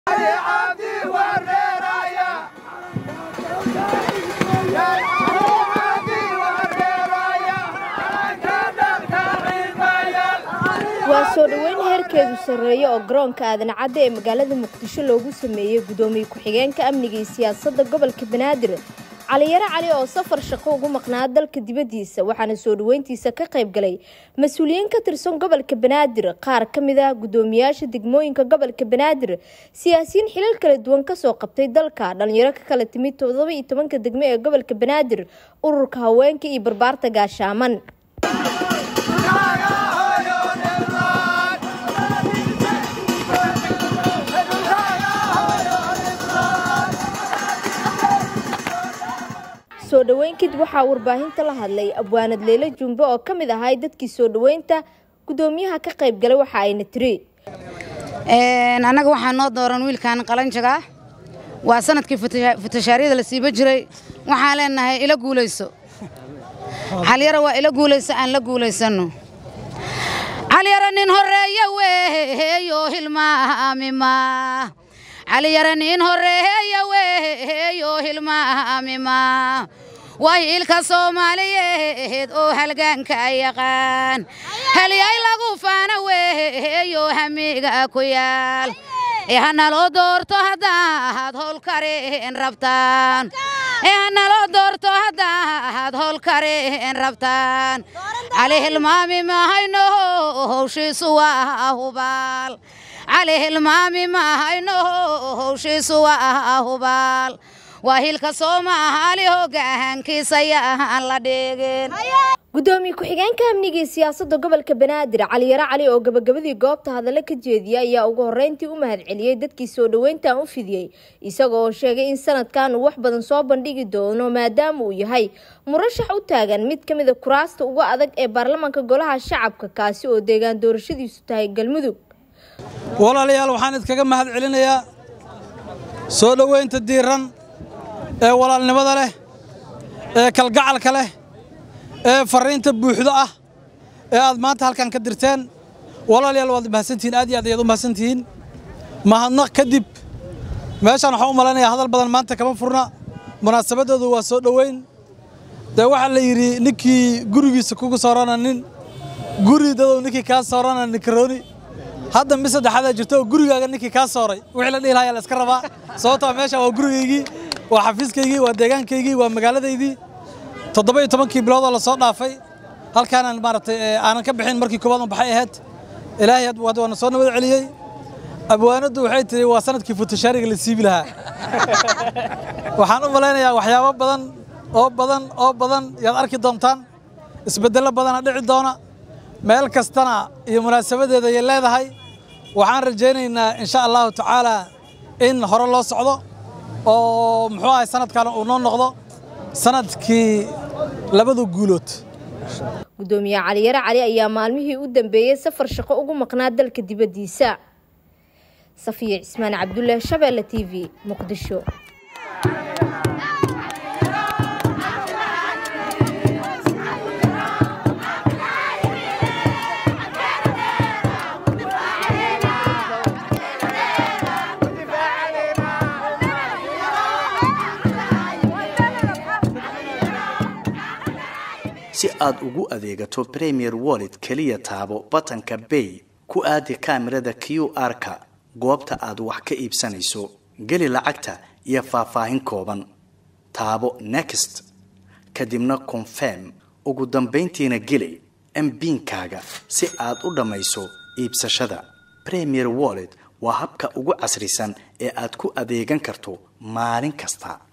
waa soo dhoweyn heerkeedu sarreeya oo garoonka aadan cadde ee magaalada muqdisho loogu sameeyey gudoomiye ku-xigeenka amniga iyo siyaasadda gobolka banaadir caliyaro cali oo safar shaqo ugu maqnaa dalka dibaddiisa waxaana soo dhoweyntiisa ka qayb galay mas-uuliyiin ka tirsan gobolka banaadir qaar ka mid ah guddoomiyaasha degmooyinka gobolka banaadir siyaasiyiin xilal kala duwan kasoo qabtay dalka dhalinyaro ka kala timid toddoba iyo tobanka degmo ee gobolka banaadir ururka haweenka iyo barbaarta gaashaaman soo dhoweyn kadib waxaa warbaahinta la hadlay abwaanad leelo jumbe oo ka mid ahay dadkii soo dhoweynta gudoomiyaha ka qayb galay waxa ayna tiri annaga waxaa noo dooran wiilkan qalanjaga waa sanadkii futashaaryada la siiba jiray waxaan leenahay ila guulayso calyaro waa ila guulayso aan la guulaysano calyaro nin horeeya weeyo hilmaamima calyaro nin horeeya weeyo hilmaamima waa hiilka soomaaliyeed oo halgaanka yaqaan halyay lagu faana weeyo hamiga ku yaal ee hanaloo doorto haddaad howl kareen rabtaan ee hanaloo doorto haddaad howl kareen rabtaan cali hilmaami mahayno howshiisu waa hubaal cali hilmaami mahayno howshiisu waa hubaal waa hilka soomaali hogaankiisa yaan la dhigin gudoomiye ku-xigeenka amniga iyo siyaasadda gobolka banaadir caliyaro cali oo gabagabadii goobta hadallo ka jeediyay ayaa ugu horreyntii u mahadceliyey dadkii soo dhoweyntan u fidiyey isagoo sheegay in sanadkan uu wax badan soo bandhigi doono maadaama uu yahay murashax u taagan mid ka mida kuraasta uga adag ee baarlamaanka golaha shacabka kaasi oo deegaan doorashadiisu tahay galmudug walaalayaal waxaan idkaga mahad celinayaa soo dhoweynta diiran ee walaalnimada leh ee kalgacalka leh ee farriinta buuxdo ah ee aad maanta halkan ka dirteen walaalayaal waad mahadsantihiin aad iyo aad ayaad u mahadsantihiin mahadnaq kadib meeshaan waxaan u malaynayaa hadal badan maanta kama furna munaasabadoodu waa soo dhoweyn dee waxaa la yidhi ninkii gurigiisa kugu soorana nin guri dadow ninkii kaa soorana ninkarooni hadda mid saddexaadaa jirto oo gurigaaga ninkii kaa sooray wixii la dhihi lahaa la iska rabaa sababtoo meesha waa gurigaygii waa xafiiskaygii waa deegaankaygii waa magaaladaydii toddoba iyo tobankii biloodoo lasoo dhaafay halkaanaan maaragtay aanan ka bixin markii koowaad baxay ahayd ilaahay waana soo nabad celiyey abwaanaddu waxay tihi waa sanadkii futashaariga la siibi lahaa waxaan u malaynayaa waxyaabo badan oo badan oo badan yaad arki doontaan isbeddello badana dhici doona meel kastana iyo munaasabadeeda ayay leedahay waxaan rajaynaynaa insha allahu tacaalaa in hore loo socdo oo muxuu ahay sanadkan uu noo noqdo sanadkii labada guulood gudoomiye caliyaro cali ayaa maalmihii u dambeeyey safar shaqo ugu maqnaa dalka dibaddiisa safiya cismaan cabdullaahi shabeelle t v muqdisho si aad ugu adeegato premier wallet keliya taabo batanka bay ku aadi kaamirada q r-ka goobta aad wax ka iibsanayso geli lacagta iyo faahfaahin kooban taabo next kadibna confirm ugu dambayntiina geli mbiinkaaga si aad u dhammayso iibsashada premier wallet waa habka ugu casrisan ee aad ku adeegan karto maalin kasta